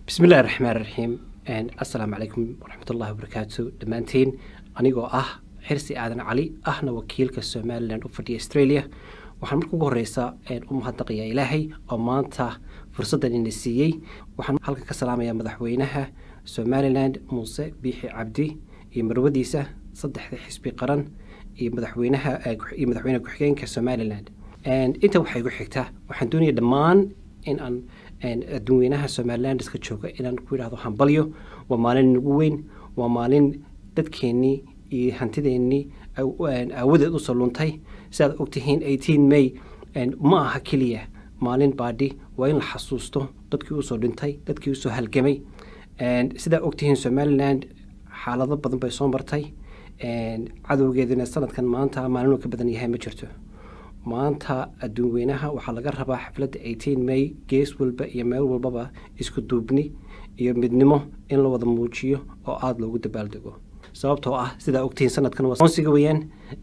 bismillahi raxmaan raxiim assalaamu calaykum waraxmat ullahi wabarakaatu dhammaantiin anigoo ah xirsi aadan cali ahna wakiilka somalilan u fadhiya australia waxaan marka ugu horeysa u mahadnaqayaa ilaahay oo maanta fursaddan ina siiyey waxaan halkan ka salaamayaa madaxweynaha somalilan muuse biixi cabdi iyo marwadiisa saddexda xisbi qaran iyo madaxweynaha iyo madaxweyne ku-xigeenka somalilan inta waxaa igu xigta waxaan doonaya dhammaan in aan adduunweynaha somalilandiska jooga inaan ku yidhahdo hambalyo waa maalin nagu weyn waa maalin dadkeennii iyo hantideennii aawadeed usoo luntay sidaad ogtihiin eighteen may ma aha keliya maalin baadhi waa in la xasuusto dadkii usoo dhintay dadkii usoo halgamay sidaa ogtihiin somaliland xaalado badan bay soo martay cadowgeeduna sanadkan maanta maalinuu ka badan yahay ma jirto maanta adduun weynaha waxaa laga rabaa xafladda eighteen may gees walba iyo meel walbaba isku duubni iyo midnimo in la wada muujiyo oo aada loogu dabaaldego sababtoo ah sidaa ogtihiin sanadkan waa aqoonsiga weyaan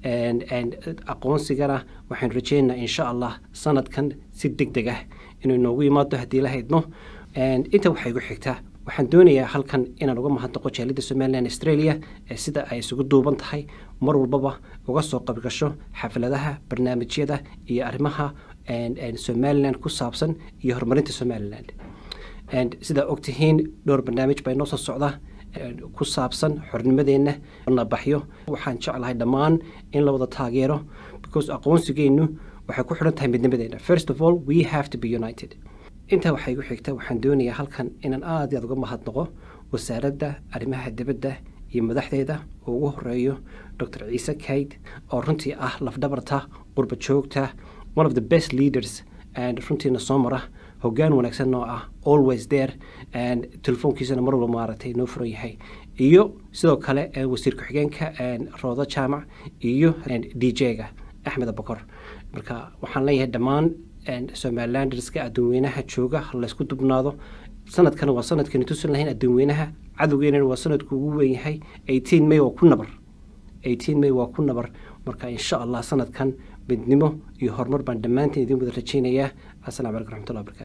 aqoonsigana waxaan rajeynaynaa insha allah sanadkan si deg deg ah inuu inoogu yimaado haddii la haydno inta waxaa igu xigta waxaan doonayaa halkan inaan uga mahadnaqo jaalidda somalilan australia ee sida ay isugu duuban tahay mar walbaba uga soo qabgasho xafladaha barnaamijyada iyo arrimaha somalilan ku saabsan iyo horumarinta somalilan sidaa ogtihiin dhowr barnaamij baa inoo soo socda ku saabsan xornimadeenna nabaxyo waxaan jeclahay dhammaan in la wada taageero because aqoonsigeennu waxay ku xidhan tahay midnimadeena first of all we have to be united intaa waxaa igu xigta waxaan doonayaa halkan inaan aada i aad uga mahadnaqo wasaaradda arrimaha dibadda iyo madaxdeeda oo ugu horeeyo docor ciise kayd oo runtii ah lafdhabarta qurba joogta one of the best leaders and runtiina soo mara hoggaan wanaagsan oo ah always there and telefoonkiisana mar walba maaragtay noo furan yahay iyo sidoo kale wasiir ku-xigeenka roodo jaamac iyo d j-ga axmed abakor marka waxaan leeyahay dhammaan somalilanderska adduunweynaha jooga laysku dubnaado sanadkana waa sanadkani tusan lahayn adduunweynaha cadowgeenana waa sanadku ugu weynyahay eighteen may waa ku nabar eighteen may waa ku nabar marka insha allah sanadkan midnimo iyo horumar baan dhammaantiin idin wada rajeynayaa asalamu calaykum raxmatullah barakaatu